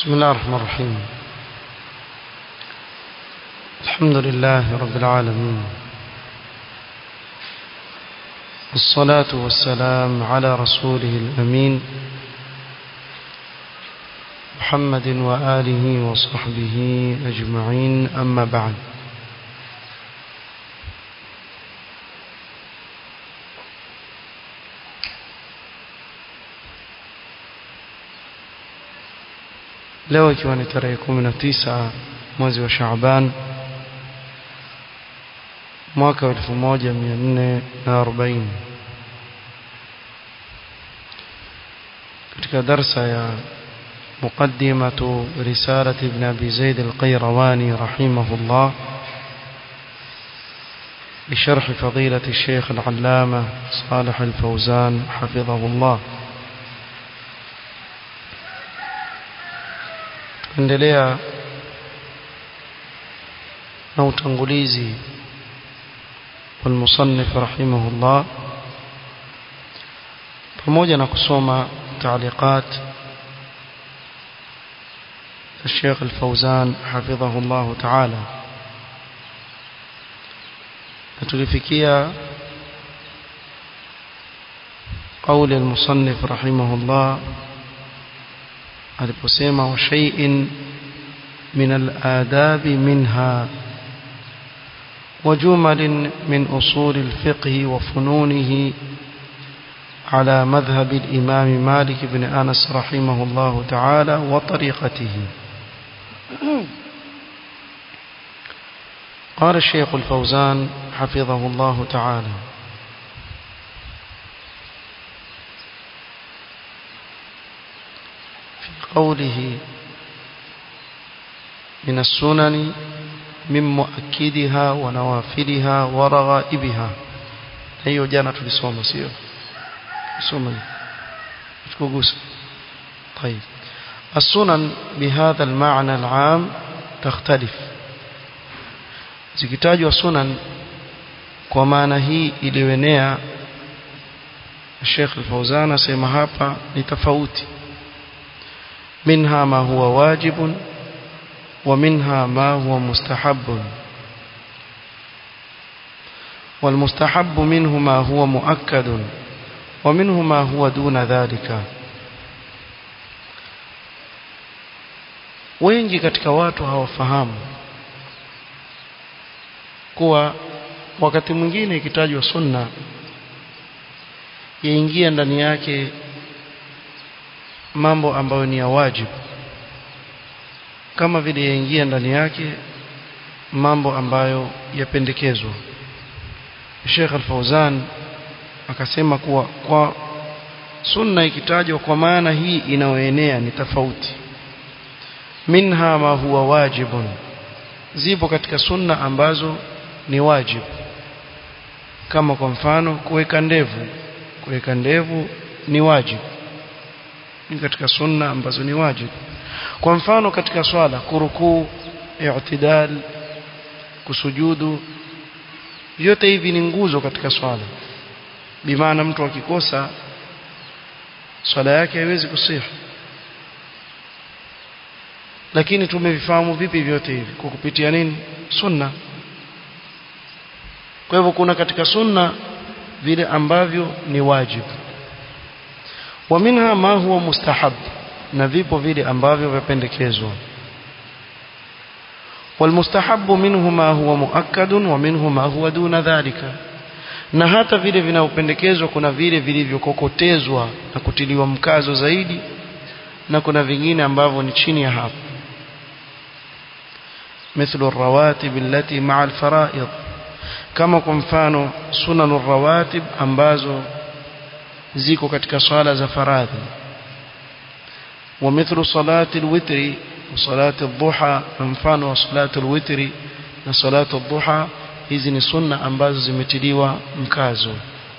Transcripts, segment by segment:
بسم الله الرحمن الرحيم الحمد لله رب العالمين والصلاة والسلام على رسوله الأمين محمد وآله وصحبه أجمعين أما بعد leo ikiwa ni tarehe 19 mwezi wa Shaaban mwaka wa 1440 katika darsa ya مقدمة رسالة ابن أبي زيد القيرواني رحمه الله لشرح فضيلة الشيخ العلامة صالح الفوزان حفظه الله endelea na utangulizi والمصنف رحمه الله pamoja na kusoma تعليقات الشيخ الفوزان حفظه الله تعالى tulifikia قول المصنف رحمه الله aliposema wa shay'in min al-adab minha وجمل من أصول الفقه وفنونه على مذهب الإمام مالك بن أنس رحمه الله تعالى وطريقته قال الشيخ الفوزان حفظه الله تعالى في قوله من السنن من مؤكدها ونوافلها ورغائبها hiyo jana tulisoma sio soma tukugusa طيب السنن بهذا المعنى العام تختلف zikitajwa sunan kwa maana hii iliyoenea Sheikh Al-Fauzan asema hapa ni tofauti minha ma huwa wajibun wa minha ma huwa mustahabbun والمستحب منه ما هو مؤكد ومنه ما هو دون ذلك wengi katika watu hawafahamu kuwa wakati mwingine ikitajwa sunna yaingia ndani yake mambo ambayo ni ya wajibu kama vile yaingia ndani yake mambo ambayo yapendekezwa Sheikh Al-Fauzan akasema kuwa kwa sunna ikitajwa kwa maana hii inayoenea ni tofauti minha ma huwa wajibun zipo katika sunna ambazo ni wajibu kama kwa mfano kuweka ndevu kuweka ndevu ni wajibu ni katika sunna ambazo ni wajibu kwa mfano katika swala kurukuu i'tidal kusujudu vyote hivi ni nguzo katika swala bimaana mtu akikosa swala yake haiwezi kusihi lakini tumevifahamu vipi vyote hivi kwa kupitia nini sunna kwa hivyo kuna katika sunna vile ambavyo ni wajibu wa minha ma huwa mustahab na vipo vile ambavyo vyapendekezwa والمستحب منه ما هو مؤكد ومنه ما هو دون ذلك na hata vile vinaopendekezwa kuna vile vilivyokokotezwa na kutiliwa mkazo zaidi na kuna vingine ambavyo ni chini ya hapo مثل الرواتب التي مع الفرائض kama kwa mfano sunan rawatib ambazo ziko katika swala za faradhi ومثل صلاة الوتر وصلاة الضحى mfano wa صلاة الوتر na صلاة الضحى hizi ni sunna ambazo zimetiliwa mkazo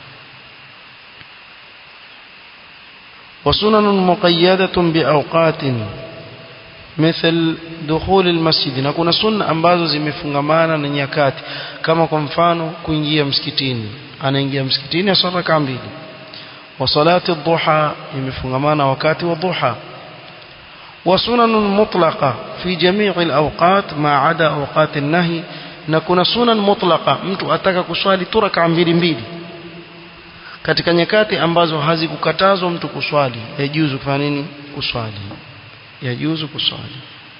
وسنن مقيدة بأوقات مثل دخول المسجد na kuna sunna ambazo zimefungamana na nyakati kama kwa mfano kuingia msikitini anaingia msikitini asala raka mbili wa salati dhuha imefungamana wakati wa dhuha وسنن مطلقة في جميع الأوقات ما عدا أوقات النهي na kuna sunan mutlaqa mtu ataka kuswali tu raka mbili mbili katika nyakati ambazo hazikukatazwa mtu kuswali yajuzu kufanya nini kuswali yajuzu kuswali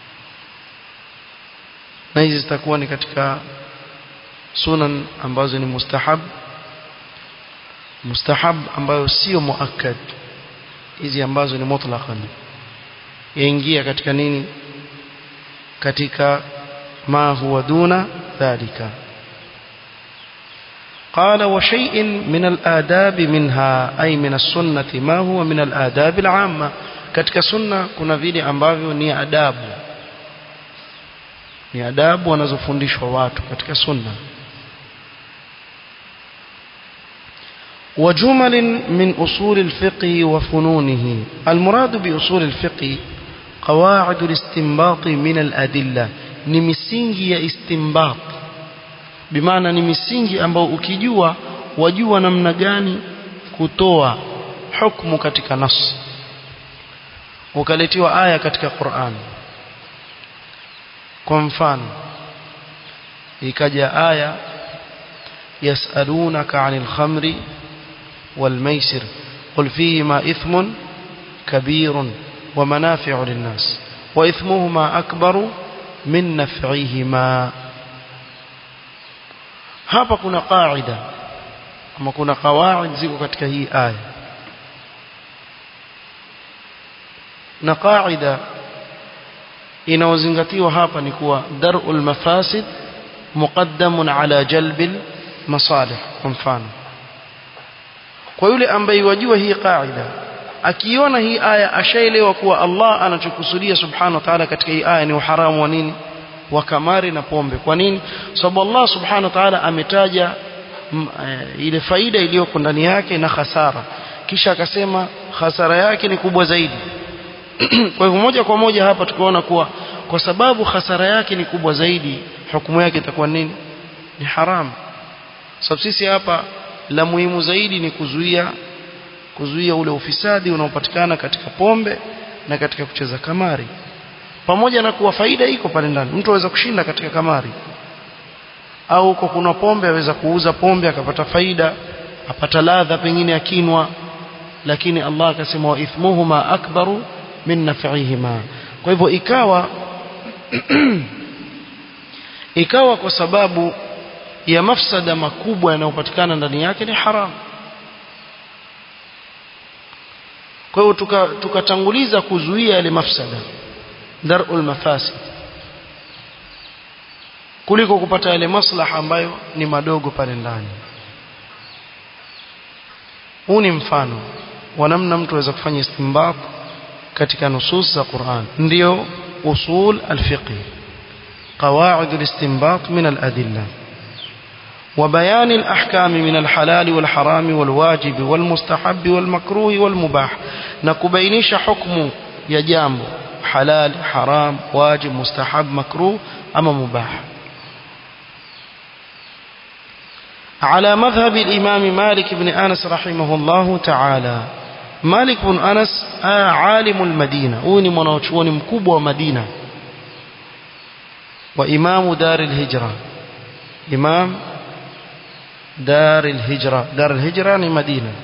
na hizi zitakuwa ni katika sunan ambazo ni mustahab mustahab ambayo sio muakkad hizi ambazo ni mutlaqan yaingia katika nini katika ma huwa duna dhalika قال وشيء من الآداب منها أي من السنة ما هو من الآداب العامة katika sunna kuna vile ambavyo ni adabu ni adabu wanazofundishwa watu katika sunna وجمل من أصول الفقه وفنونه المراد بأصول الفقه قواعد الاستنباط من الأدلة ni misingi ya istinbat bimaana ni misingi ambao ukijua wajua namna gani kutoa hukumu katika nas ukaletiwa aya katika Qur'an kwa mfano ikaja aya yasalunaka 'anil khamri wal maisir qul fihima ithmun kabirun wa manafi'u lin-nas wa ithmuhuma akbaru min naf'ihima hapa kuna qaida ama kuna qawaid ziko katika hii aya na qaida inaozingatiwa hapa ni kuwa dar'ul mafasid muqaddamun ala jalbil masalih kwa mfano kwa yule ambaye wajua hii qaida akiona hii aya ashaelewa kuwa Allah anachokusudia subhanahu wa ta'ala katika hii aya ni uharamu wa nini wa kamari na pombe kwa nini sababu Allah subhanahu wa ta'ala ametaja m, e, ile faida iliyoko ndani yake na hasara kisha akasema hasara yake ni kubwa zaidi kwa hivyo moja kwa moja hapa tukaona kuwa kwa sababu hasara yake ni kubwa zaidi hukumu yake itakuwa nini ni haramu sababu sisi hapa la muhimu zaidi ni kuzuia kuzuia ule ufisadi unaopatikana katika pombe na katika kucheza kamari pamoja na kuwa faida iko pale ndani mtu aweza kushinda katika kamari au uko kuna pombe aweza kuuza pombe akapata faida apata ladha pengine akinwa lakini Allah akasema wa ithmuhuma akbaru min naf'ihima kwa hivyo ikawa ikawa kwa sababu ya mafsada makubwa yanayopatikana ndani yake ni haramu kwa hiyo tukatanguliza tuka kuzuia yale mafsada darul mafasid kuliko kupata yale maslaha ambayo ni madogo pale ndani huu ni mfano wa namna mtu aweza kufanya istinbat katika nusus za Qur'an ndio usul al-fiqh qawaid al-istinbat min al-adillah وبيان الأحكام من الحلال والحرام والواجب والمستحب والمكروه والمباح نكبينيش حكم يجامب حلال حرام واجب مستحب مكروه أما مباح على مذهب الإمام مالك بن أنس رحمه الله تعالى مالك بن أنس آه عالم المدينة أوني منوشوني مكوب مدينة وإمام دار الهجرة إمام دار الهجرة دار الهجرة يعني مدينة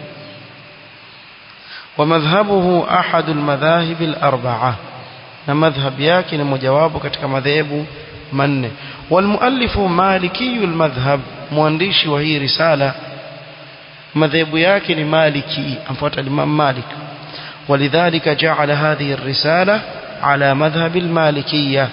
ومذهبه أحد المذاهب الأربعة مذهب ياكن مجواب كتك مذهب من والمؤلف مالكي المذهب موانديش وهي رسالة مذهب ياكن مالكي أنفت الإمام مالك ولذلك جعل هذه الرسالة على مذهب المالكية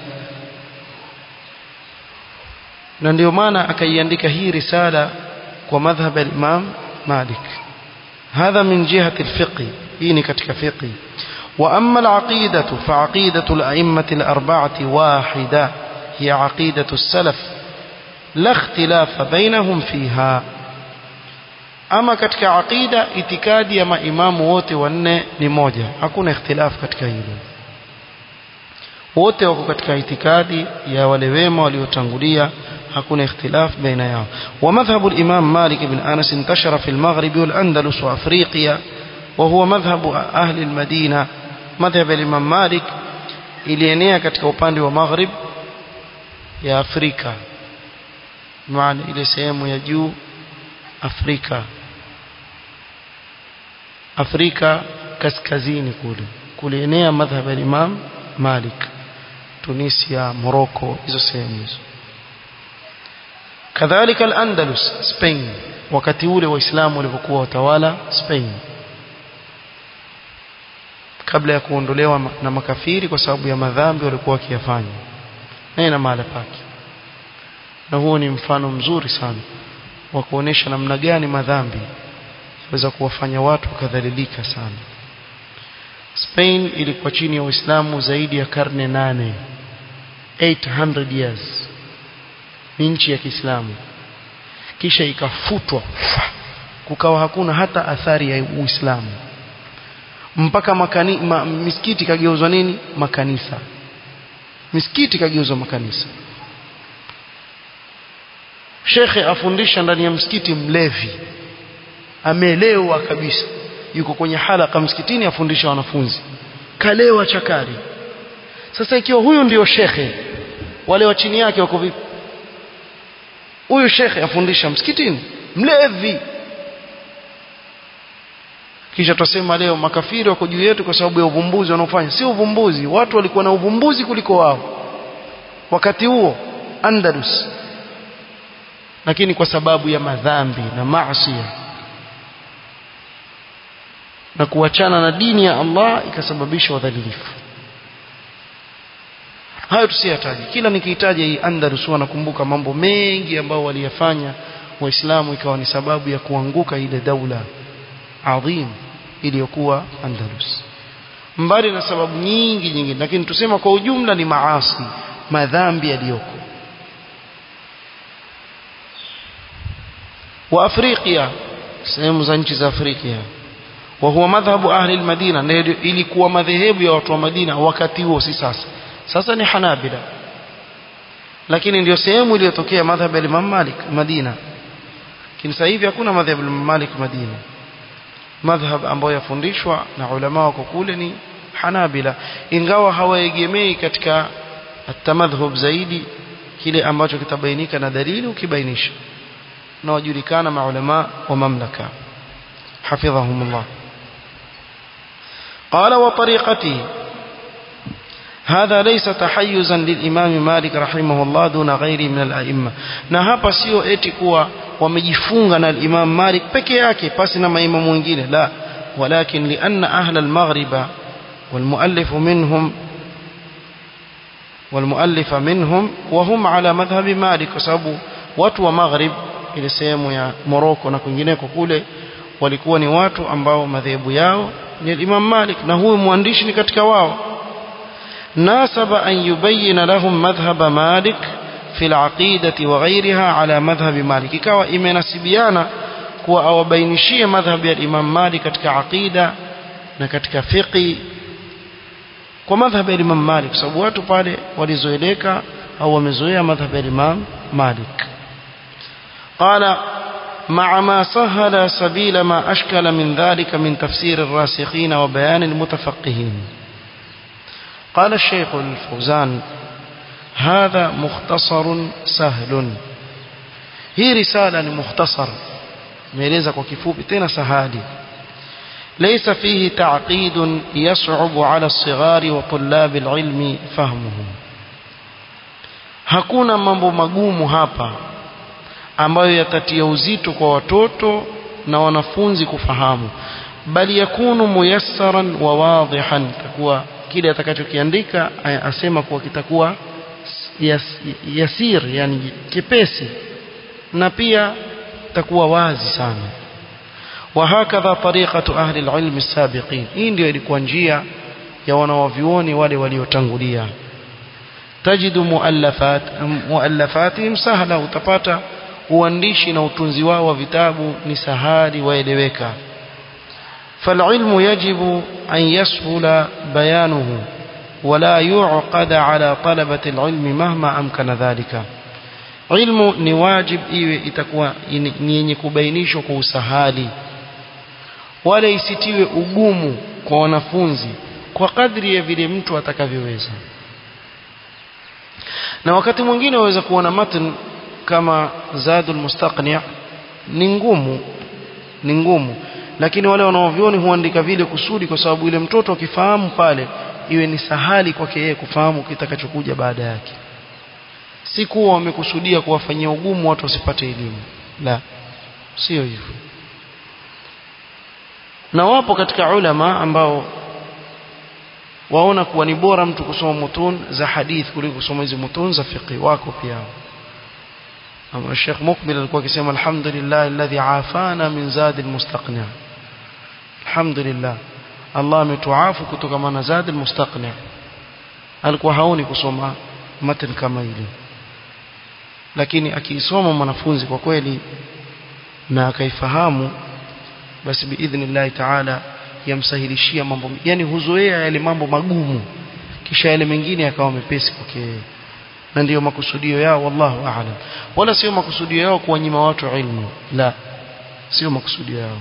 na ndio maana akaiandika hii risala kwa madhhab al-Imam Malik hadha min jihati al-fiqh hii ni katika fiqh wa amma al-aqidatu fa aqidatu al-a'immati al-arba'ati wahida hiya aqidatu as-salaf la ikhtilafa bainahum fiha ama katika aqida itikadi ya maimamu wote wanne ni moja hakuna ikhtilaf katika hilo wote wako katika itikadi ya wale wema waliotangulia hakuna ikhtilaf baina yao wa madhhabu al-imam Malik ibn Anas intashara fi al-Maghrib wal-Andalus wa Afriqiya wa huwa madhhabu ahli al-Madina madhhab al-imam Malik ilienea katika upande wa maghrib ya Afrika maana ile sehemu ya juu Afrika Afrika kaskazini kule kulienea madhhab ya Imam Malik Tunisia Morocco hizo sehemu hizo kadhalika al-Andalus Spain wakati ule waislamu walivyokuwa watawala Spain kabla ya kuondolewa na makafiri kwa sababu ya madhambi walikuwa wakiyafanya na ina mahala pake na huo ni mfano mzuri sana wa kuonesha namna gani madhambi yaweza kuwafanya watu wakadhalilika sana Spain ilikuwa chini ya Uislamu zaidi ya karne nane 800 years ni nchi ya Kiislamu kisha ikafutwa kukawa hakuna hata athari ya Uislamu mpaka makani, ma, misikiti kageuzwa nini makanisa misikiti kageuzwa makanisa shekhe afundisha ndani ya msikiti mlevi amelewa kabisa yuko kwenye halaka msikitini afundisha wanafunzi kalewa chakari sasa ikiwa huyu ndio shekhe wale wa chini yake wako vipi huyu shekhe afundisha msikitini mlevi kisha tutasema leo makafiri wako juu yetu kwa sababu ya uvumbuzi wanaofanya si uvumbuzi watu walikuwa na uvumbuzi kuliko wao wakati huo Andalus lakini kwa sababu ya madhambi na maasi na kuachana na dini ya Allah ikasababisha udhalilifu hayo tusiyataje kila nikihitaji hii Andalus nakumbuka mambo mengi ambayo waliyafanya waislamu ikawa ni sababu ya kuanguka ile daula adhim iliyokuwa Andalus mbali na sababu nyingi nyingine lakini tusema kwa ujumla ni maasi madhambi yaliyoko wa Afrika sehemu za nchi za Afrika wa huwa madhhabu ahli al-Madina ndio ilikuwa madhehebu ya watu wa Madina wakati huo si sasa sasa ni Hanabila lakini ndio sehemu iliyotokea madhhabu ya Imam Malik Madina lakini sasa hivi hakuna madhhabu ya Imam Malik Madina madhhab ambayo yafundishwa na ulama wako kule ni Hanabila ingawa hawaegemei katika atamadhhub zaidi kile ambacho kitabainika na dalili ukibainisha na wajulikana maulama wa mamlaka hafidhahumullah قال وطريقته هذا ليس تحيزا للإمام مالك رحمه الله دون غيره من الأئمة na hapa sio eti kuwa wamejifunga na al-Imam Malik peke yake pasi na maimamu wengine la walakin lianna ahla al-maghrib والمؤلف منهم والمؤلف منهم وهم على مذهب مالك kwa sababu watu wa maghrib ile sehemu ya Morocco na kwingineko kule walikuwa ni watu ambao madhehebu yao ni Imam Malik na huyu mwandishi ni katika wao nasaba an yubayyin lahum madhhab Malik fi al-aqidati wa ghayriha ala madhhab Malik ikawa imenasibiana kuwa awabainishie madhhab ya Imam Malik katika aqida na katika fiqi kwa madhhab ya Imam Malik kwa sababu watu pale walizoeleka au wamezoea madhhab ya Imam Malik قال مع ما سهل سبيل ما أشكل من ذلك من تفسير الراسخين وبيان المتفقهين قال الشيخ الفوزان هذا مختصر سهل هي رسالة مختصر ميليزا وكفوب تنا سهالي ليس فيه تعقيد يصعب على الصغار وطلاب العلم فهمه hakuna mambo magumu hapa ambayo yatatia uzito kwa watoto na wanafunzi kufahamu bali yakunu muyassaran wa wadihan takuwa kile atakachokiandika asema kuwa kitakuwa yas, yasir yani kipesi na pia takuwa wazi sana وهكذا طريقة أهل العلم السابقين hii ndio ilikuwa njia ya wanawavyuoni wale waliotangulia tajidu muallafat muallafatihim sahla utapata uandishi na utunzi wao wa vitabu ni sahali waeleweka فالعلم يجب أن يسهل بيانه ولا يعقد على طلبة العلم مهما أمكن ذلك علم ni wajib iwe itakuwa ni yenye kubainishwa kwa usahali wala isitiwe ugumu kwa wanafunzi kwa kadri ya vile mtu atakavyoweza na wakati mwingine waweza kuona matn kama zadul mustaqni ni ngumu ni ngumu lakini wale wanaovioni huandika vile kusudi kwa sababu ile mtoto akifahamu pale iwe ni sahali kwake yeye kufahamu kitakachokuja baada yake si kuwa wamekusudia kuwafanyia ugumu watu wasipate elimu la sio hivyo na wapo katika ulama ambao waona kuwa ni bora mtu kusoma mutun za hadith kuliko kusoma hizi mutun za fiqh wako pia ama Sheikh Mukbil alikuwa akisema alhamdulillah alladhi afana min zad almustaqni alhamdulillah Allah ametuafu kutoka na zad almustaqni alikuwa haoni kusoma matan kama ile lakini akiisoma mwanafunzi kwa kweli na akaifahamu basi biidhnillah taala yamsahilishia mambo yani huzoea yale mambo magumu kisha yale mengine yakawa mepesi kwake na ndiyo makusudio yao wallahu aalam wala sio makusudio yao kuwanyima watu ilmu la sio makusudio yao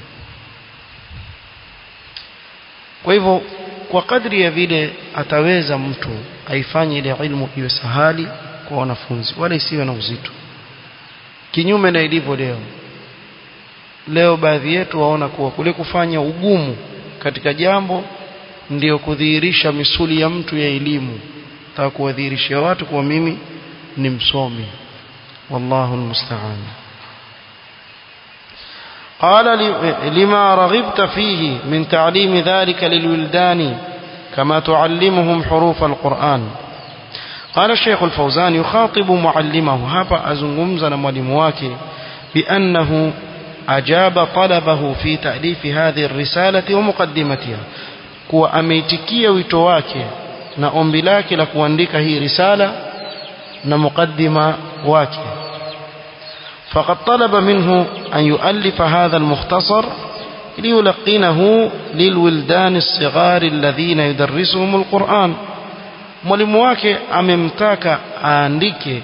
kwa hivyo kwa kadri ya vile ataweza mtu aifanye ile ilmu iwe sahali kwa wanafunzi wala isiwe na uzito kinyume na ilivyo leo leo baadhi yetu waona kuwa kule kufanya ugumu katika jambo ndiyo kudhihirisha misuli ya mtu ya elimu taka kuwadhihirishia watu kuwa mimi ni msomi wallahu almusta'an قال لما رغبت فيه من تعليم ذلك للولدان كما تعلمهم حروف القرآن قال الشيخ الفوزان يخاطب معلمه هابا أزنغمزنا مولمواك بأنه أجاب طلبه في تأليف هذه الرسالة ومقدمتها kuwa ameitikia wito wake na ombi lake la kuandika hii risala na mukaddima wake فقد طلب منه أن يؤلف هذا المختصر ليلقنه للولدان الصغار الذين يدرسهم القرآن mwalimu wake amemtaka aandike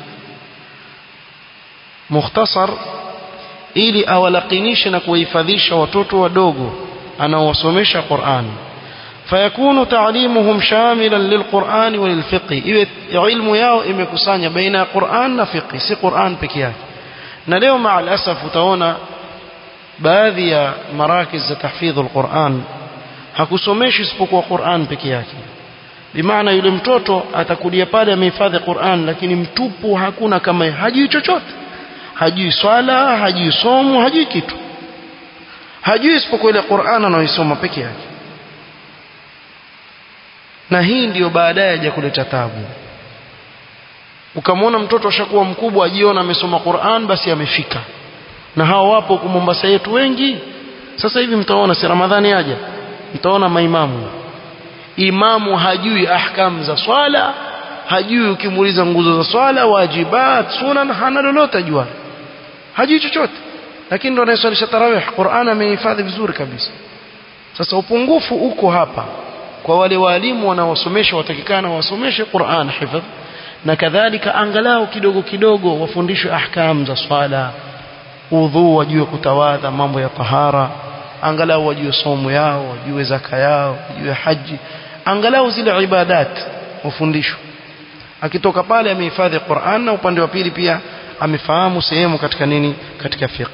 mukhtasar ili awalakinishe na kuwahifadhisha watoto wadogo anaowasomesha Qur'an fayakunu ta'limuhum shamilan lilqur'ani wa lilfiqh iwe ilmu yao imekusanya baina ya Qur'an na fiqh si Qur'an peke yake na leo maal asaf utaona baadhi ya marakiz za tahfidhul Qur'an hakusomeshi isipokuwa Qur'an peke yake bimaana yule mtoto atakulia pale amehifadhi Qur'an lakini mtupu hakuna kama hajui chochote hajui swala hajui somo hajui kitu hajui isipokuwa ile Qur'an anaoisoma peke yake na hii ndiyo baadaye aja kuleta tabu ukamwona mtoto ashakuwa mkubwa ajiona amesoma Qur'an basi amefika na hao wapo huko Mombasa yetu wengi sasa hivi mtaona si Ramadhani aja mtaona maimamu imamu hajui ahkam za swala hajui ukimuuliza nguzo za swala wajibat sunan hana lolote ajua hajui chochote lakini ndo anayeswalisha tarawih Qur'an amehifadhi vizuri kabisa sasa upungufu uko hapa kwa wale walimu wanaosomesha watakikana wasomeshe Qur'an hifadh na kadhalika angalau kidogo kidogo wafundishwe ahkam za swala udhu wajue kutawadha mambo ya tahara angalau wajue somo yao wajue zaka yao wajue haji angalau zile ibadat wafundishwe akitoka pale amehifadhi Qur'an na upande wa pili pia amefahamu sehemu katika nini katika fiqh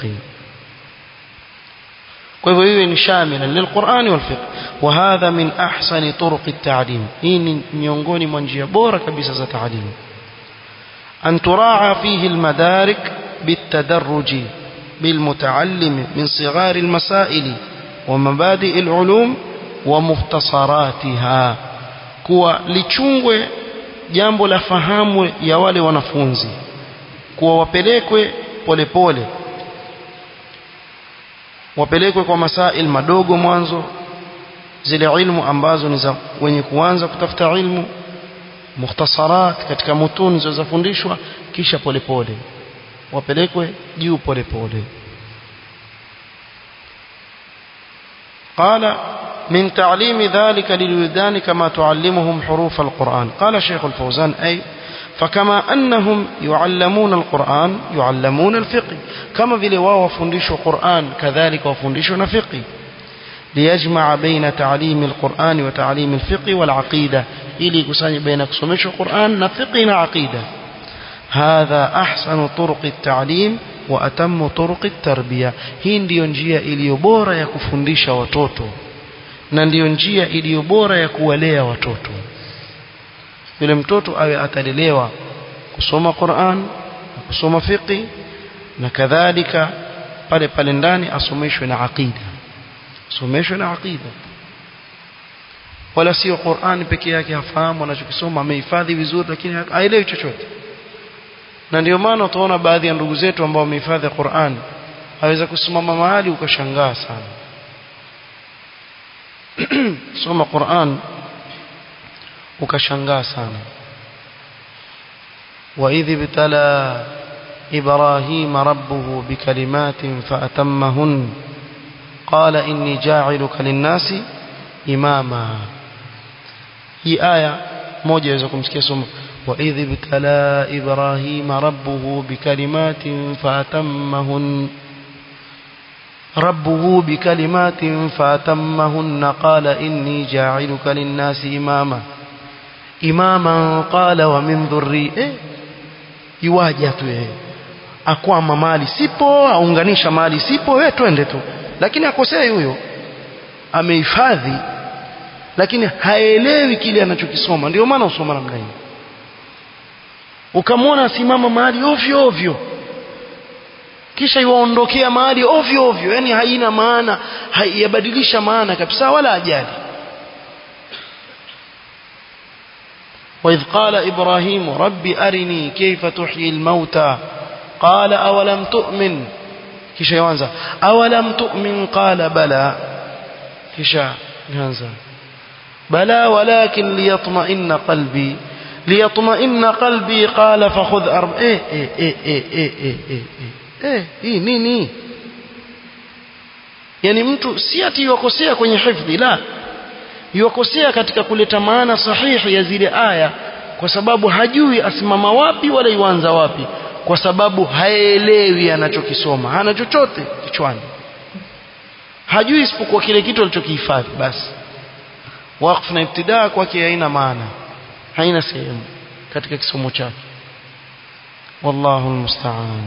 kwa hivyo hiyo ni shamila lilqur'ani wal fiqh wa hadha min ahsani turuq at-ta'lim hii ni miongoni mwa njia bora kabisa za ta'lim an turaa fihi al-madarik بالتدرج بالمتعلم من صغار المسائل ومبادئ العلوم ومختصراتها kuwa lichungwe jambo la fahamu ya wale wanafunzi kuwa wapelekwe polepole wapelekwe kwa masail madogo mwanzo zile ilmu ambazo ni za wenye kuanza kutafuta ilmu mukhtasarat katika mutuni zilizofundishwa kisha polepole wapelekwe juu polepole قال من تعليم ذلك للولدان كما تعلمهم حروف القرآن قال شيخ الفوزان أي فكما أنهم يعلمون القرآن يعلمون الفقه كما في لواء وفندش القرآن كذلك وفندش فقه ليجمع بين تعليم القرآن وتعليم الفقه والعقيدة إلي كساني بين كسمش القرآن نفقه عقيدة hadha ahsanu turuqi at-ta'lim wa atammu turuqi at-tarbiya hii ndiyo njia iliyo bora ya kufundisha watoto na ndiyo njia iliyo bora ya kuwalea watoto yule mtoto awe atalelewa kusoma Qur'an na kusoma fiqh na kadhalika pale pale ndani asomeshwe na aqida asomeshwe na aqida wala sio Qur'an peke yake hafahamu anachokisoma amehifadhi vizuri lakini haelewi chochote na ndio maana utaona baadhi ya ndugu zetu ambao wamehifadhi Qur'an aweza kusimama mahali ukashangaa sana soma Qur'an ukashangaa sana وإذ ابتلى إبراهيم ربه بكلمات فأتمهن قال إني جاعلك للناس إماما هي آية موجة يزكم سكيسهم وإذ ابتلى إبراهيم ربه بكلمات فأتمهن ربه بكلمات فأتمهن قال إني جاعلك للناس إماما إماما قال ومن ذري إيه iwaje tu yeye akwama mali sipo aunganisha mali sipo wewe twende tu lakini akosei huyo amehifadhi lakini haelewi kile anachokisoma ndio maana usoma namna hiyo ukamwona asimama mahali ovyo ovyo kisha iwaondokea mahali ovyo ovyo yani haina maana haiyabadilisha maana kabisa wala ajali وإذ قال إبراهيم رب أرني كيف تحيي الموتى قال أولم تؤمن كيش يوانزا أولم تؤمن قال بلى كيش يوانزا بلى ولكن ليطمئن قلبي ليطمئن قلبي قال فخذ أربع إيه إيه إيه إيه إيه إيه إيه إيه إيه نيني yani mtu si ati yuwakosea kwenye hifdhi la yuwakosea katika kuleta maana sahihi ya zile aya kwa sababu hajui asimama wapi wala iwanza wapi kwa sababu haelewi anachokisoma hana chochote kichwani hajui isipokuwa kile kitu alichokihifadhi basi waqf na ibtidaa kwake haina maana haina sehemu katika kisomo chake wallahu almusta'an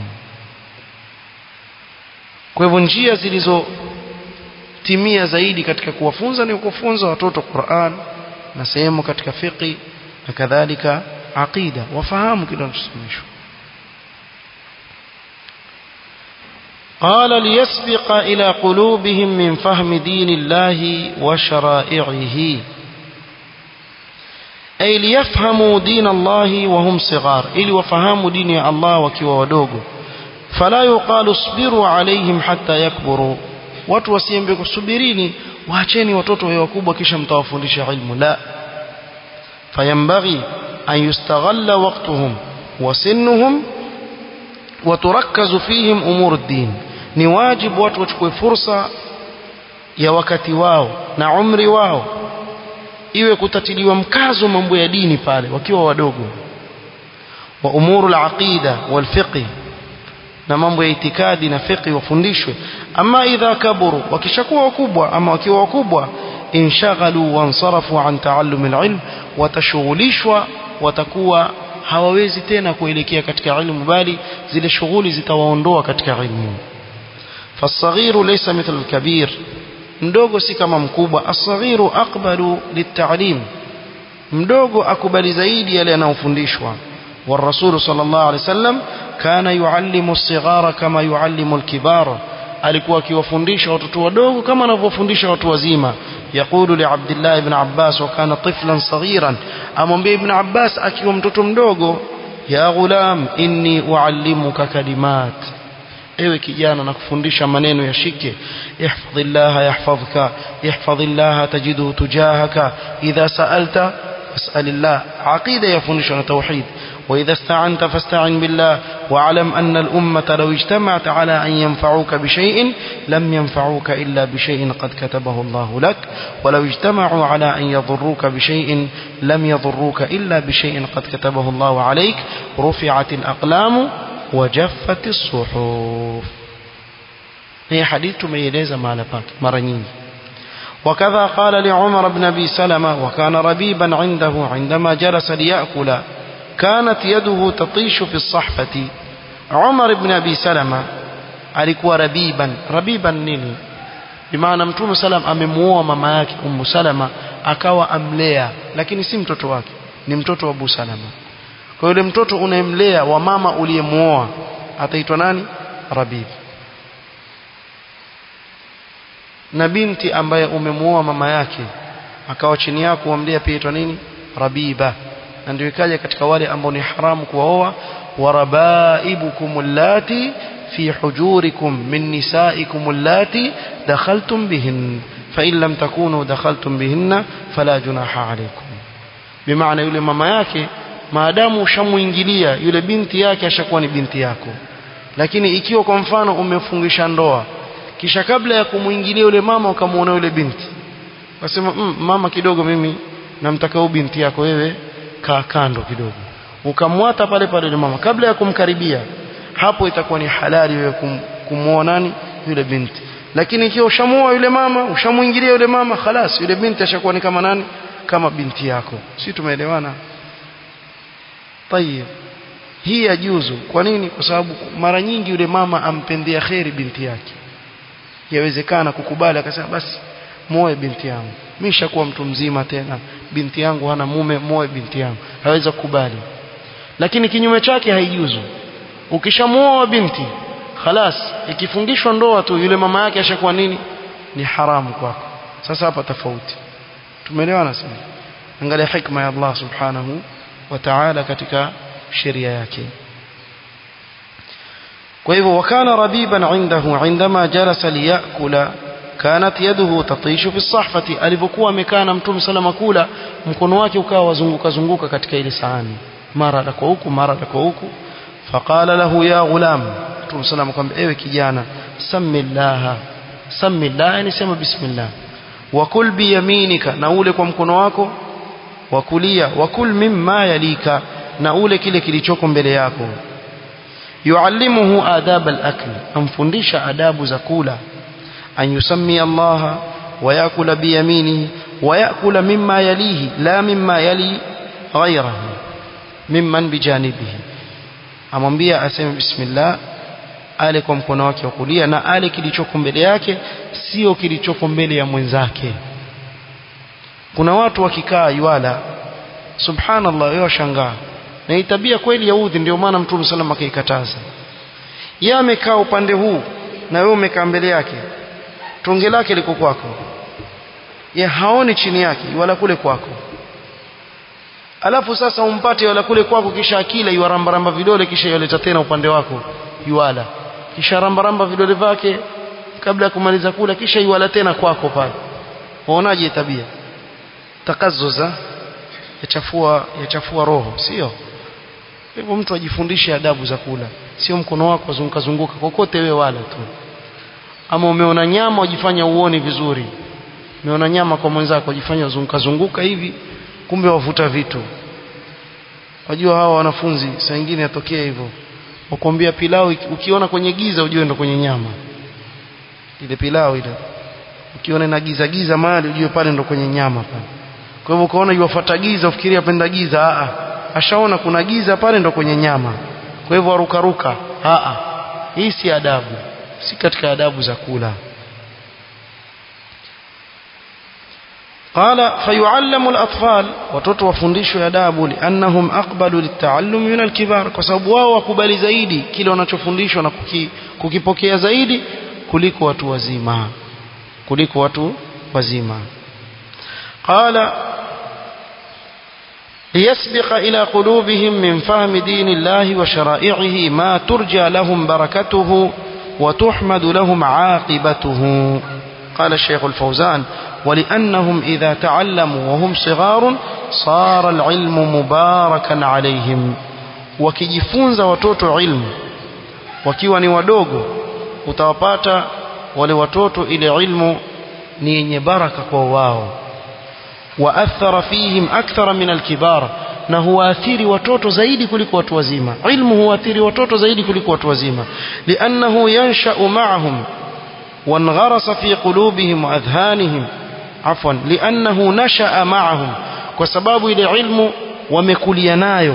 kwa hivyo njia zilizotimia zaidi katika kuwafunza ni kufunza watoto Qur'an na sehemu katika fiqi na kadhalika aqida wafahamu kile wanachosomeshwa قال ليسبق إلى قلوبهم من فهم دين الله وشرائعه أي ليفهموا دين الله وهم صغار إلي وفهموا دين الله وكيوا ودوغو فلا يقال اصبروا عليهم حتى يكبروا watu wasiembe kusubirini waacheni watoto wawe wakubwa kisha mtawafundisha ilmu la fayambaghi an yustaghalla waqtuhum wa sinnuhum wa turakkazu fihim umur ad-din ni wajibu watu wachukue fursa ya wakati wao na umri wao iwe kutatiliwa mkazo mambo ya dini pale wakiwa wadogo wa umuru al-aqida wal fiqh na mambo ya itikadi na fiqh wafundishwe ama idha kaburu wakishakuwa wakubwa ama wakiwa wakubwa inshaghalu wansarafu an taallum alilm watashughulishwa watakuwa hawawezi tena kuelekea katika ilmu bali zile shughuli zitawaondoa katika ilmu فالصغير ليس مثل الكبير mdogo si kama mkubwa asghiru aqbalu litalim mdogo akubali zaidi yale yanayofundishwa والرسول صلى الله عليه وسلم كان يعلم الصغار كما يعلم الكبار alikuwa akiwafundisha watoto wadogo kama anavyofundisha watu wazima yaqulu li Abdullah ibn Abbas wa kana tiflan saghiran amwambia ibn Abbas akiwa mtoto mdogo ya ghulam inni uallimuka kalimat ewe kijana nakufundisha maneno yashike ihfadhillah yahfadhka ihfadhillah tajiduhu tujahaka idha sa'alta fas'alillah aqida yafundishwa na tauhid وإذا استعنت فاستعن بالله واعلم أن الأمة لو اجتمعت على أن ينفعوك بشيء لم ينفعوك إلا بشيء قد كتبه الله لك ولو اجتمعوا على أن يضروك بشيء لم يضروك إلا بشيء قد كتبه الله عليك رفعت الأقلام وجفت الصحف هي حديث ميليزة ما لباك مرنين وكذا قال لعمر بن أبي سلمة وكان ربيبا عنده عندما جلس ليأكل كانت يده تطيش في الصحفة عمر بن أبي سلمة alikuwa rabiban rabiban nini bimaana mtume salam amemuoa mama yake ummu salama akawa amlea lakini si mtoto wake ni mtoto wa abu salama kwa yule mtoto unayemlea wa mama uliyemuoa ataitwa nani rabib na binti ambaye umemuoa mama yake akawa chini yako wamlea pia itwa nini rabiba na ndio ikaja katika wale ambao ni haramu kuwaoa warabaibukum allati في حجوركم من نسائكم اللاتي دخلتم بهن فإن لم تكونوا دخلتم بهن فلا جناح عليكم بمعنى yule mama yake maadamu ushamuingilia yule binti yake ashakuwa ni binti yako lakini ikiwa kwa mfano umefungisha ndoa kisha kabla ya kumuingilia yule mama ukamuona yule binti wasema mm, mama kidogo mimi namtaka huyu binti yako wewe kaa kando kidogo ukamwata pale pale yule mama kabla ya kumkaribia hapo itakuwa ni halali wewe kum, kumuoa nani yule binti lakini ikiwa ushamuoa yule mama ushamuingilia yule mama khalas yule binti ashakuwa ni kama nani kama binti yako si tumeelewana tayeb hii yajuzu kwa nini kwa sababu mara nyingi yule mama ampendea kheri binti yake yawezekana kukubali akasema basi muoe binti yangu mimi nishakuwa mtu mzima tena binti yangu hana mume muoe binti yangu haweza kukubali lakini kinyume chake haijuzu ukishamuoa binti khalas ikifungishwa ndoa tu yule mama yake ashakuwa nini ni haramu kwako sasa hapa tofauti tumeelewana sana angalia hikma ya Allah subhanahu wa ta'ala katika sheria yake kwa hivyo wakana rabiban indahu indama jalasa liyakula kanat yaduhu tatishu fi sahfati alivyokuwa amekaa na mtume salama kula mkono wake ukawa wazunguka zunguka katika ile sahani mara kwa huku mara kwa huku فقال له يا غلام Mtume صلى الله عليه ewe kijana samillaha samillah yani sema bismillah wakul biyaminika na ule kwa mkono wako wa kulia wakul mimma yalika na ule kile kilichoko mbele yako yuallimuhu adab al-akl amfundisha adabu za kula an yusammi Allah wa yakula biyaminihi wa yakula mimma yalihi la mimma yali ghayrahu mimman bijanibihi amwambia aseme bismillah ale kwa mkono wake wa kulia na ale kilichoko mbele yake sio kilichoko mbele ya mwenzake kuna watu wakikaa yuala subhanallah yeye washangaa na hii tabia kweli yaudhi ndio maana mtume sallam akaikataza yeye amekaa upande huu na wewe umekaa mbele yake tonge lake liko kwako ye haoni chini yake wala kule kwako alafu sasa umpate wala kule kwako kisha akila yuarambaramba vidole kisha yaleta tena upande wako yuala kisha rambaramba vidole vyake kabla ya kumaliza kula kisha yuala tena kwako pale waonaje tabia takazuza yachafua yachafua roho sio hivyo mtu ajifundishe adabu za kula sio mkono wako zunguka zunguka kokote wewe wala tu ama umeona nyama ujifanya uone vizuri umeona nyama kwa mwenzako ujifanya zunguka zunguka hivi kumbe wavuta vitu wajua hawa wanafunzi saa nyingine yatokea hivyo wakwambia pilau ukiona kwenye giza ujue ndo kwenye nyama ile pilau ile ukiona ina giza giza mahali ujue pale ndo kwenye nyama pale kwa hivyo ukaona yuwafuata giza ufikiria penda giza a ashaona kuna giza pale ndo kwenye nyama kwa hivyo arukaruka a hii si adabu si katika adabu za kula قال فيعلم الأطفال watoto wafundishwe adabu liannahum aqbalu litaallum min alkibar kwa sababu wao wakubali zaidi kile wanachofundishwa na kuki, kukipokea zaidi kuliko watu wazima kuliko watu wazima qala ليسبق إلى قلوبهم من فهم دين الله وشرائعه ما ترجى لهم بركته وتحمد لهم عاقبته قال الشيخ الفوزان ولأنهم إذا تعلموا وهم صغار صار العلم مباركا عليهم wakijifunza watoto ilmu wakiwa ni wadogo utawapata wale watoto ile ilmu ni yenye baraka kwa wao waathara fihim akthara min alkibar na huwaathiri watoto zaidi kuliko watu wazima ilmu huwaathiri watoto zaidi kuliko watu wazima liannahu yanshau maahum وانغرس في قلوبهم وأذهانهم عفوا لأنه نشأ معهم وسباب إلى علم ومكلينايو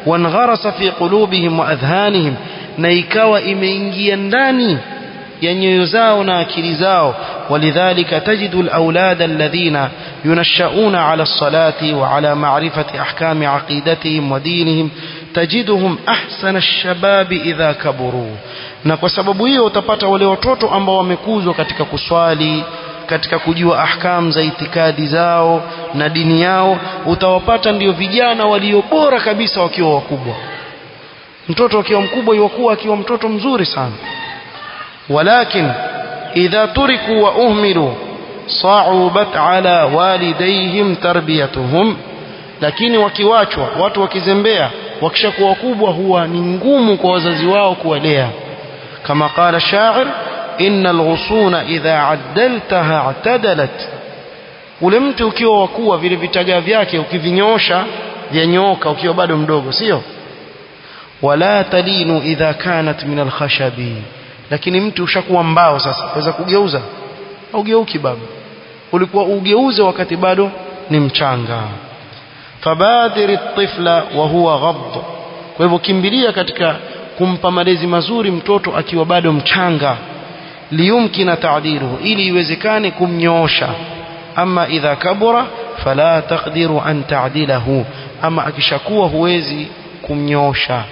wangharasa fi qulubihim wa adhanihim na ikawa imeingia ndani ya nyoyo zao na akili zao ولذلك تجد الأولاد الذين ينشؤون على الصلاة وعلى معرفة أحكام عقيدتهم ودينهم تجدهم أحسن الشباب إذا كبروا na kwa sababu hiyo utapata wale watoto ambao wamekuzwa katika kuswali katika kujua ahkam za itikadi zao na dini yao utawapata ndio vijana walio bora kabisa wakiwa wakubwa mtoto akiwa mkubwa yuwakuwa akiwa mtoto mzuri sana walakin idha turiku wa uhmilu صعبت على والديهم تربيتهم lakini wakiwachwa watu wakizembea wakishakuwa wakubwa huwa ni ngumu kwa wazazi wao kuwalea kama qala shair inna alghusuna idha addaltaha i'tadalat ule mti ukiwa wakuwa vile vitaga vyake ukivinyosha vyanyooka ukiwa bado mdogo sio wala talinu idha kanat min alkhashabi lakini mti ushakuwa mbao sasa waweza kugeuza haugeuki baba ulikuwa ugeuze wakati bado ni mchanga fabadhiri tifla wa huwa ghadd kwa hivyo kimbilia katika kumpa malezi mazuri mtoto akiwa bado mchanga liyumkina ta'diluhu ili iwezekane kumnyoosha ama idha kabura fala taqdiru an ta'dilahu ama akishakuwa huwezi kumnyoosha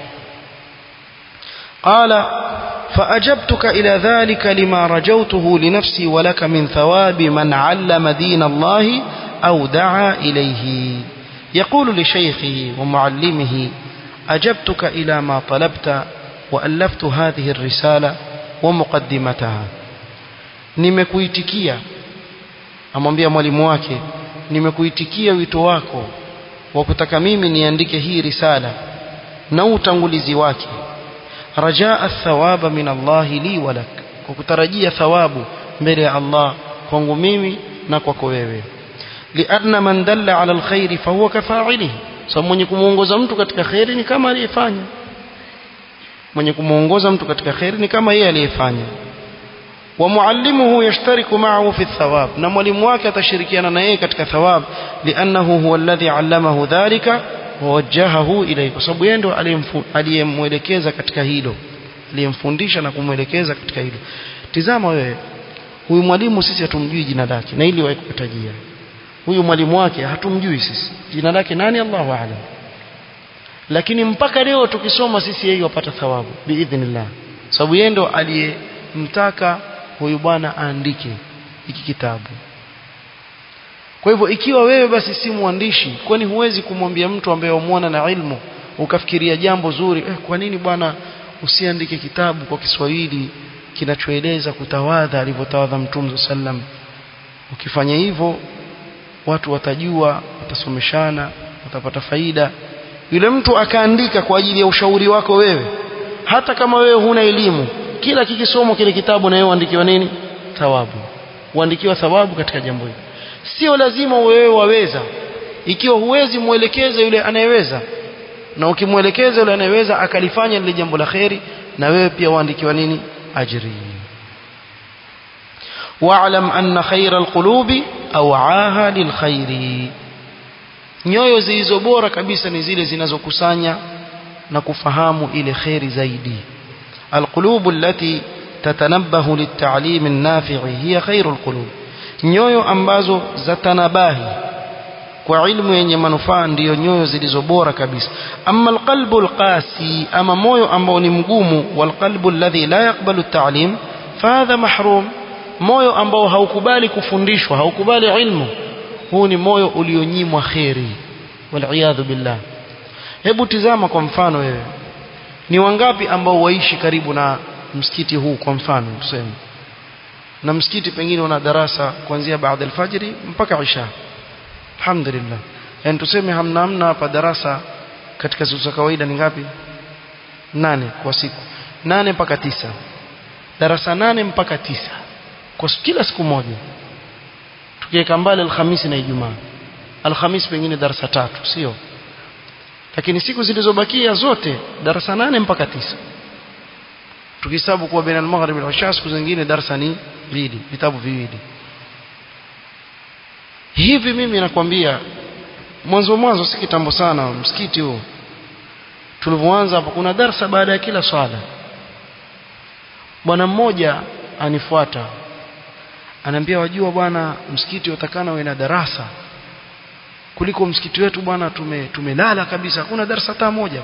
qala فأجبتك إلى ذلك لما رجوته لنفسي ولك من ثواب من علم دين الله أو دعا إليه يقول لشيخه ومعلمه أجبتك إلى ما طلبت وألفت هذه الرسالة ومقدمتها nimekuitikia amwambia mwalimu wake nimekuitikia wito wako wa kutaka mimi niandike hii risala na utangulizi wake rajaa thawaba min Allah li walak kwa kutarajia thawabu mbele ya Allah kwangu mimi na kwako wewe lianna man dalla ala alkhairi fahuwa kafa'ilihi sababu mwenye kumuongoza mtu katika khairi ni kama aliyefanya mwenye kumuongoza mtu katika khairi ni kama yeye aliyefanya wa muallimuhu yashtariku ma'ahu fi thawab na mwalimu wake atashirikiana na yeye katika thawab liannahu huwa alladhi allamahu dhalika wawajjahahu ilayhi kwa sababu yeye ndo aliyemwelekeza katika hilo aliyemfundisha na kumwelekeza katika hilo tizama wewe huyu mwalimu sisi hatumjui jina lake na ili waikutajia huyu mwalimu wake hatumjui sisi jina lake nani Allahu a'lam lakini mpaka leo tukisoma sisi yeye wapata thawabu biidhnillah sababu yeye ndo aliyemtaka huyu bwana aandike hiki kitabu kwa hivyo ikiwa wewe basi si mwandishi kwani huwezi kumwambia mtu ambaye umwona na ilmu ukafikiria jambo zuri eh, kwa nini bwana usiandike kitabu kwa Kiswahili kinachoeleza kutawadha alivyotawadha Mtume sallam ukifanya hivyo watu watajua watasomeshana watapata faida yule mtu akaandika kwa ajili ya ushauri wako wewe hata kama wewe huna elimu kila kikisomwa kile kitabu na wewe uandikiwa nini thawabu uandikiwa thawabu katika jambo hili sio lazima wewe waweza ikiwa huwezi muelekeze yule anayeweza na ukimwelekeza yule anayeweza akalifanya lile jambo la kheri na wewe pia uandikiwa nini ajri wa'lam anna khayra alqulubi aw'aha lilkhairi nyoyo zilizo bora kabisa ni zile zinazokusanya na kufahamu ile kheri zaidi alqulubu allati tatanabbahu litta'lim an-nafi' hiya khairul qulub nyoyo ambazo zatanabahi kwa ilmu yenye manufaa ndiyo nyoyo zilizo bora kabisa amma alqalbu alqasi ama moyo ambao ni mgumu walqalbu alladhi la yaqbalu at-ta'lim fahadha mahrum moyo ambao haukubali kufundishwa haukubali ilmu huu ni moyo ulionyimwa kheri waliyadhu billah hebu tizama kwa mfano wewe ni wangapi ambao waishi karibu na msikiti huu kwa mfano tuseme na msikiti pengine una darasa kuanzia baada alfajiri mpaka isha alhamdulillah yani tuseme hamna hamna hapa darasa katika siku za kawaida ni ngapi nane kwa siku nane mpaka tisa darasa nane mpaka tisa kwa kila siku moja tukiweka mbali alhamisi na ijumaa alhamisi pengine darasa tatu sio lakini siku zilizobakia zote darasa nane mpaka tisa tukihesabu kuwa baina al-maghrib wal isha siku zingine darasa ni mbili vitabu viwili hivi mimi nakwambia mwanzo mwanzo si kitambo sana msikiti huo tulivyoanza hapo kuna darsa baada ya kila swala bwana mmoja anifuata anaambia wajua bwana msikiti utakana uwe na darasa kuliko msikiti wetu bwana tume tumelala kabisa hakuna darasa hata moja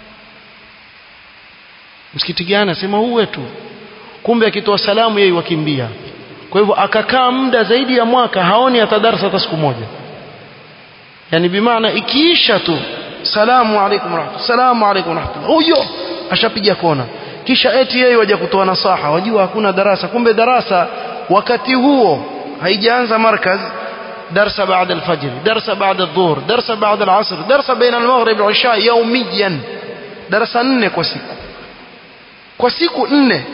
msikiti gani asema huu wetu kumbe akitoa salamu yeye wakimbia kwa hivyo akakaa muda zaidi ya mwaka haoni hata darasa hata siku moja yani bimaana ikiisha tu salamu alaykum rahmatullah salamu alaykum rahmatullah huyo ashapiga kona kisha eti yeye waje kutoa nasaha wajua hakuna darasa kumbe darasa wakati huo haijaanza markaz darsa baada alfajr darsa baada adhuhur darsa baada alasr darsa baina almaghrib walisha yawmiyan darasa nne kwa siku kwa siku nne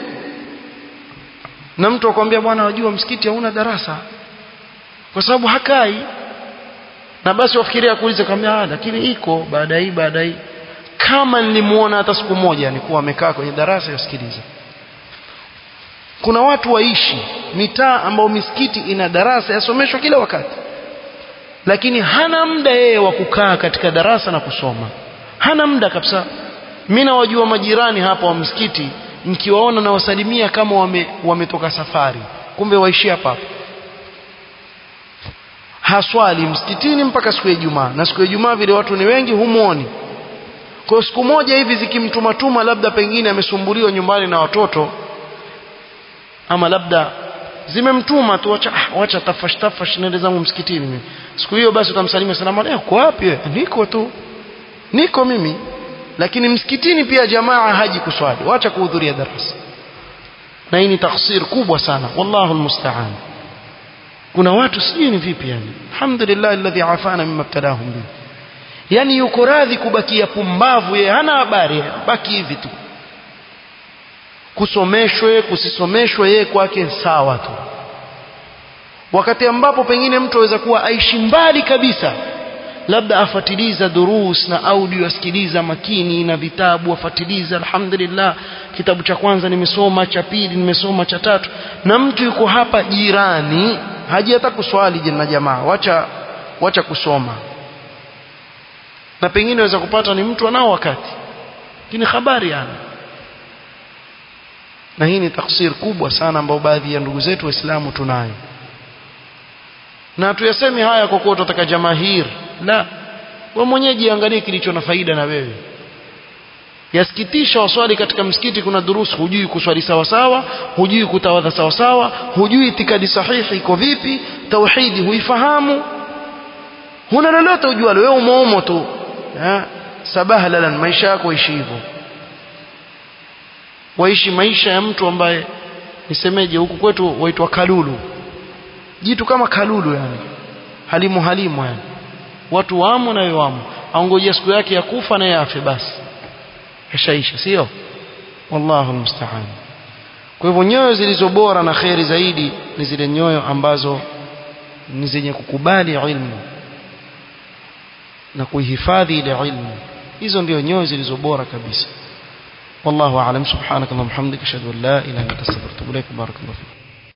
na mtu akwambia bwana wajua msikiti hauna darasa kwa sababu hakai na basi wafikiria kuuliza kama lakini iko baada hii baada hii kama nilimuona hata siku moja nilikuwa amekaa kwenye darasa yasikiliza kuna watu waishi mitaa ambao misikiti ina darasa yasomeshwa kila wakati lakini hana muda yeye wa kukaa katika darasa na kusoma hana muda kabisa mimi nawajua majirani hapa wa msikiti nikiwaona na wasalimia kama wame, wametoka safari kumbe waishi hapa hapa haswali msikitini mpaka siku ya Ijumaa na siku ya Ijumaa vile watu ni wengi humuoni kwa siku moja hivi zikimtumatuma labda pengine amesumbuliwa nyumbani na watoto ama labda zimemtuma tu wacha ah, wacha tafash tafash nende zangu msikitini mimi siku hiyo basi utamsalimia salamu alaykum uko wapi wewe niko tu niko mimi lakini msikitini pia jamaa haji kuswali wacha kuhudhuria darasa na hii ni taksir kubwa sana wallahu almusta'an kuna watu sijui ni vipi yani alhamdulillah alladhi afana mimma ibtalahum bi yani yuko radhi kubakia pumbavu yeye hana habari baki hivi tu kusomeshwe kusisomeshwe yeye kwake sawa tu wakati ambapo pengine mtu aweza kuwa aishi mbali kabisa labda afatiliza durus na audio asikiliza makini na vitabu afatiliza alhamdulillah kitabu cha kwanza nimesoma cha pili nimesoma cha tatu na mtu yuko hapa jirani haji hata kuswali na jamaa wacha wacha kusoma na pengine waweza kupata ni mtu anao wakati lakini habari yana na hii ni taksir kubwa sana ambayo baadhi ya ndugu zetu waislamu tunayo na tuyasemi haya kwa kuwa tutataka jamahir la wewe mwenyewe jiangalie kilicho na faida na wewe yasikitisha waswali katika msikiti kuna durusu hujui kuswali sawa sawa hujui kutawadha sawa sawa hujui itikadi sahihi iko vipi tauhidi huifahamu huna lolote ujualo wewe umoumo tu sabaha lalan maisha yako ishi hivyo waishi maisha ya mtu ambaye nisemeje huku kwetu waitwa kalulu jitu kama kalulu yani halimu halimu yani watu wamo na wamo aongojea siku yake ya kufa na yafe basi ishaisha sio wallahu almusta'an kwa hivyo nyoyo zilizo bora na kheri zaidi ni zile nyoyo ambazo ni zenye kukubali ilmu na kuihifadhi ile ilmu hizo ndio nyoyo zilizo bora kabisa والله أعلم سبحانك اللهم وبحمدك أشهد أن لا إله إلا أنت أستغفرك وأتوب إليك بارك الله فيك